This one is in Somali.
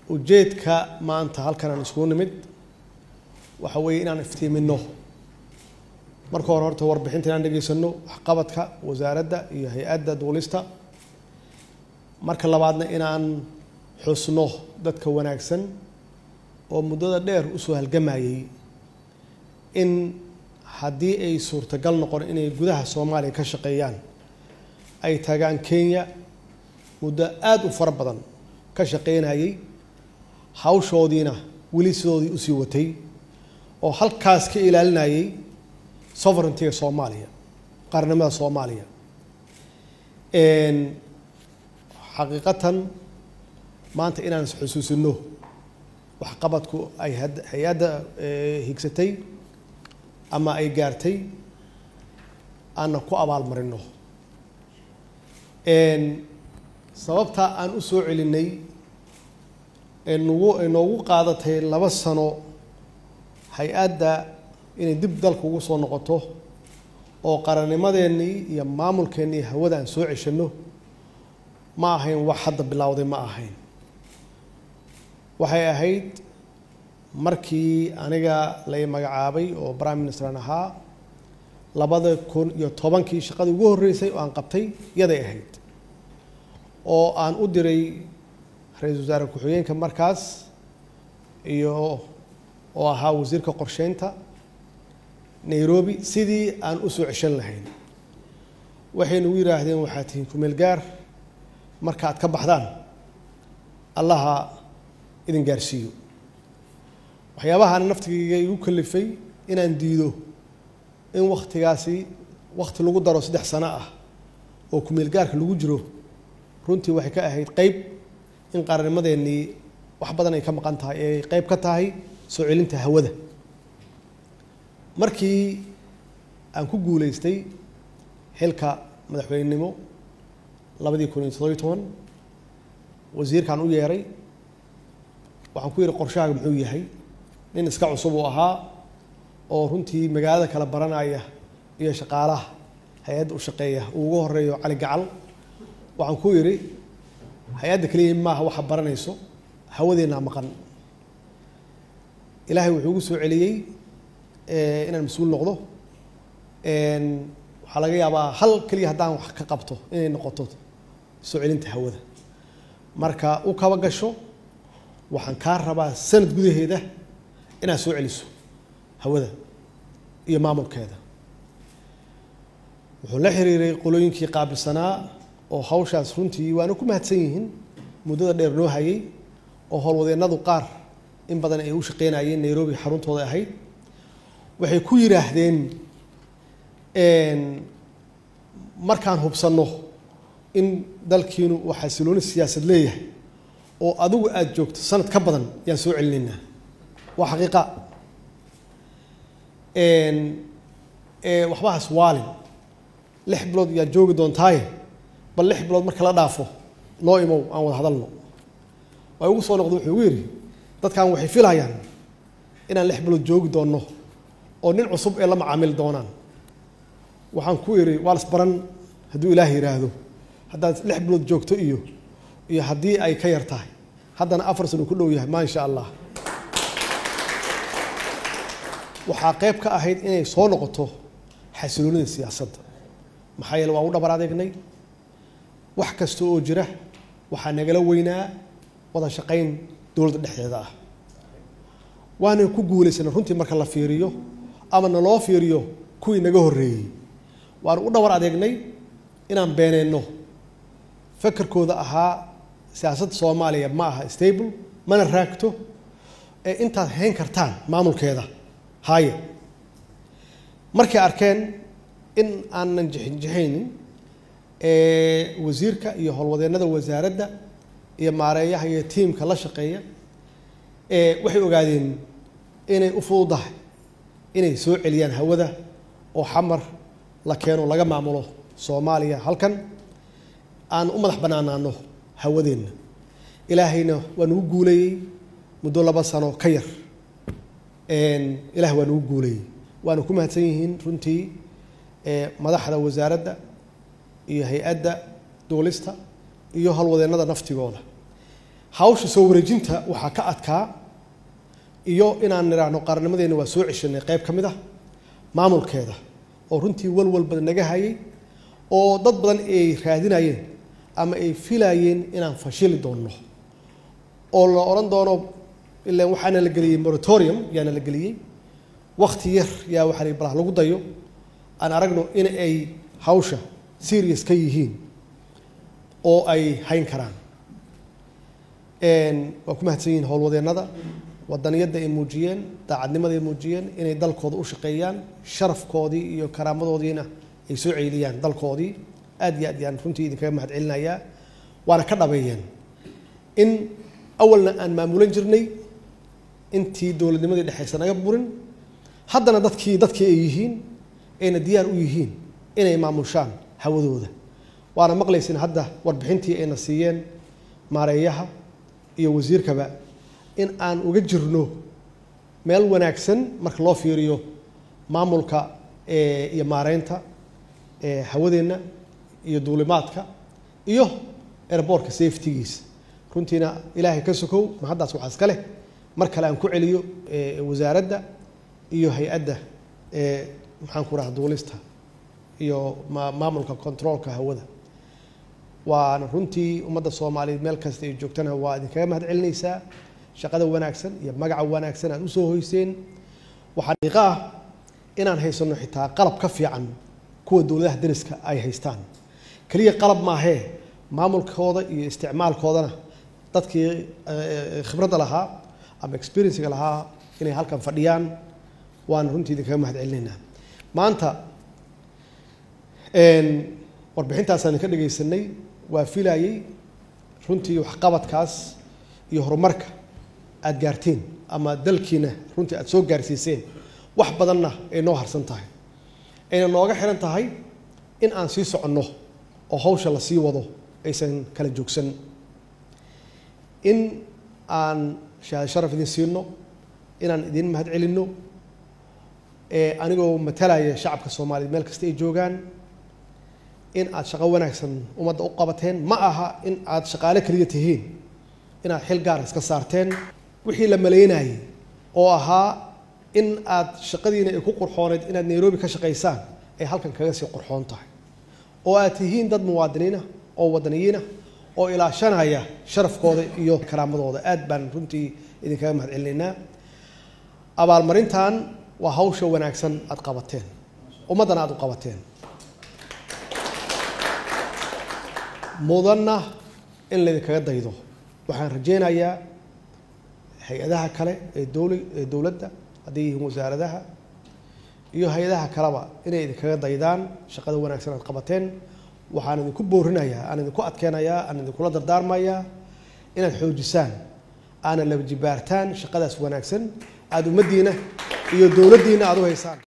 ujeedka maanta halkan aan iskugu nimid waxa weeye inaan iftiimino marka hore horta warbixinta inaan dhegaysano waxqabadka wasaaradda iyo hay-adda duulista marka labaadna inaan xusno dadka wanaagsan oo muddada dheer usoo halgamayay in haddii ay suurtagal noqon inay gudaha soomaaliya ka shaqeeyaan ay tagaan kenya muddo aada u fara badan ka shaqeynayay hawshoodiina weli sidoodii usii watay oo halkaas ka ilaalinayay sovereigntyga soomaaliya qaarnimada soomaaliya xaqiiqatan maanta inaan isxusuusino waxqabadku ay hay-adda higsatay ama ay gaartay aanna ku abaalmarino sababta aan u soo celinay nagu noogu qaadatay laba sano hay-adda inay dib dalka ugu soo noqoto oo qarannimadeennii iyo maamulkeennii hawada aan soo ceshano ma ahayn wax hadda bilowday ma ahayn waxay ahayd markii aniga lay magacaabay oo prime ministeran ahaa labada kun iyo tobankii shaqadii ugu horreysay oo aan qabtay yaday ahayd oo aan u diray ra-iisul wasaare ku-xigeenka markaas iyo oo ahaa wasiirka qorsheynta nairobi sidii aan u soo ceshan lahayn waxay nagu yidhaahdeen waxaad tihiin kumeel gaar marka aad ka baxdaan allaha idin gaarsiiyo waxyaabahaana naftigayga igu kalifay inaan diido in waktigaasi wakti lagu daro saddex sano ah oo kumeel gaarka lagu jiro runtii waxay ka ahayd qeyb in qarannimadeennii wax badan ay ka maqan tahay ee ay qeyb ka tahay soo celinta hawada markii aan ku guuleystay xilka madaxweynenimo labadii kun iyo toddobiyo toban wasiirkaan u yeeray waxaan ku yidhi qorshahaaga muxuu yahay nin iska cusub uu ahaa oo runtii magaalada kala baranaya iyo shaqaalaha hay-adda u shaqeeya uu ugu horeeyo cali gacal waxaan ku yidhi hay-adda keliya maaha waxa baranayso hawadeennaa maqan ilaahay wuxuu ugu soo celiyey inaan mas-uul noqdo waxaa laga yaabaa hal keliya haddaan wax ka qabto inay noqoto soo celinta hawada marka u kaba gasho waxaan kaa rabaa sanad gudaheeda inaad soo celiso hawada iyo maamulkeeda wuxuu la xiriiray qolooyinkii qaabilsanaa oo hawshaas runtii waana ku mahadsan yihiin muddada dheer noo hayay oo howlwadeennadu qaar in badan ay u shaqeynayeen nairobi xaruntooda ahayd waxay ku yidhaahdeen markaan hubsanno in dalkiinu uu xasilooni siyaasad leeyahay oo adigu aada joogto sanad ka badan yaan soo celinaynaa waa xaqiiqa waxba has waalin lix bilood yaad joogi doontaaye bal lix bilood marka la dhaafo noo imow aan wada hadalno waa igu soo noqda wuxuu igu yidhi dadkan waxay filayaan inaan lix bilood joogi doonno oo nin cusub ee la macaamili doonaan waxaan ku idhi waa las baran hadduu ilaah yidhaahdo haddaad lix bilood joogto iyo iyo haddii ay ka yar tahay haddana afar sano ku dhow yahay maa insha allah waxaa qeyb ka ahayd inay soo noqoto xasiloonida siyaasadda maxaa yeele waan u dhabar adeegnay wax kasta oo jira waxaa nagala weynaa wada shaqayn dowladda dhexdeeda ah waana ku guulaysanay runtii marka la fiiriyo ama naloo fiiriyo kuwii naga horreeyey waanu u dhabar adeegnay inaan beeneyno fakarkooda ahaa siyaasadda soomaaliya ma aha stable mana raagto ee intaad hayn kartaan maamulkeeda haaye markay arkeen in aanan jixinjixaynin wasiirka iyo howlwadeennada wasaaradda iyo maareeyaha iyo tiimka la shaqeeya waxay ogaadeen inay u fududahay inay soo celiyaan hawada oo xamar la keeno laga maamulo soomaaliya halkan aan u madax bannaanaano hawadeenna ilaahayna waa nagu guuleeyey muddo laba sano ka yar ilaah waa nagu guuleeyey waana ku mahadsan yihiin runtii madaxda wasaaradda iyo hay-adda duulista iyo howlwadeennada naftigooda hawsha soo wareejinta waxaa ka adkaa iyo inaan nidhaahno qaarnimadeena waa soo ceshanay qayb ka mid ah maamulkeeda oo runtii walwal badan naga hayay oo dad badan ay raadinayeen ama ay filayeen inaan fashili doonno oo la odhan doono ilaan waxaana la geliyey moratorium yaana la geliyey wakti yar yaa waxaa la balah lagu dayo aan aragno in ay hawsha serious ka yihiin oo ay hayn karaan waa ku mahadsan yihiin howlwadeennada wadaniyadda ay muujiyeen daacadnimada ay muujiyeen inay dalkooda u shaqeeyaan sharafkoodii iyo karaamadoodiina ay soo ceeliyaan dalkoodii aad iyo aad yaan runtii idinkaga mahad celinayaa waana ka dhabeeyeen in awalna aan maamulan jirnay intii dowladnimadii dhexaysa naga burin haddana dadkii dadkii ay yihiin ayna diyaar u yihiin inay maamushaan hawadooda waana maqlaysin hadda warbixintii ayna siiyeen maareeyaha iyo wasiirkaba in aan uga jirno meel wanaagsan marka loo fiiriyo maamulka iyo maareynta hawadeenna iyo duulimaadka iyo airboortka safetygiisa runtiina ilaahay ka sokow ma haddaas waxaa iska leh mar kale aan ku celiyo wasaaradda iyo hay-adda maxaan ku raha duulista iyo maamulka controolka hawada waana runtii ummadda soomaaliyeed meel kasta ay joogtana waa idinkaga mahad celinaysaa shaqada wanaagsan iyo magaca wanaagsan aad usoo hoyseen waxaa dhiiqa ah inaan haysano xitaa qalab ka fiican kuwa dowladaha dariska ay haystaan keliya qalab maahee maamulkooda iyo isticmaalkoodana dadkii khibradda lahaa ama experiencega lahaa inay halkan fadhiyaan waana runtii idinkaga mahad celinaynaa maanta warbixintaasaan idinka dhegaysanay waa filayey runtii waxqabadkaas iyo horumarka aada gaarteen ama dalkiina runtii aada soo gaarsiiseen wax badanna ay noo harsan tahay ayna nooga xiran tahay in aan sii soconno oo hawsha la sii wado aysan kala joogsan in aan shahaad sharaf idin siino inaan idin mahad celinno anigoo matalaya shacabka soomaaliyeed meel kasta ay joogaan in aad shaqo wanaagsan ummadda u qabateen ma aha in aad shaqaale keliya tihiin inaad xil gaar iska saarteen wixii la maleynayay oo ahaa in aad shaqadiina ay ku qurxooneyd inaad nairobi ka shaqaysaan ay halkan kaga sii qurxoon tahay oo aad tihiin dad muwaadiniina oo wadaniyiina oo ilaashanaya sharafkooda iyo karaamadooda aad baan runtii idinkaga mahad celinaynaa abaalmarintan waa hawsha wanaagsan aad qabateen ummaddana aad u qabateen mudanna in laydinkaga daydo waxaan rajeynayaa hay-adaha kale ee dowla ee dowladda hadday yihiin wasaaradaha iyo hay-adaha kaleba inay idinkaga daydaan shaqada wanaagsan aad qabateen waxaan idinku boorinayaa aan idinku adkeynayaa aan idinkula dardaarmayaa inaad xoojisaan aana laba jibaartaan shaqadaas wanaagsan aada ummaddiina iyo dowladdiina aada u haysaan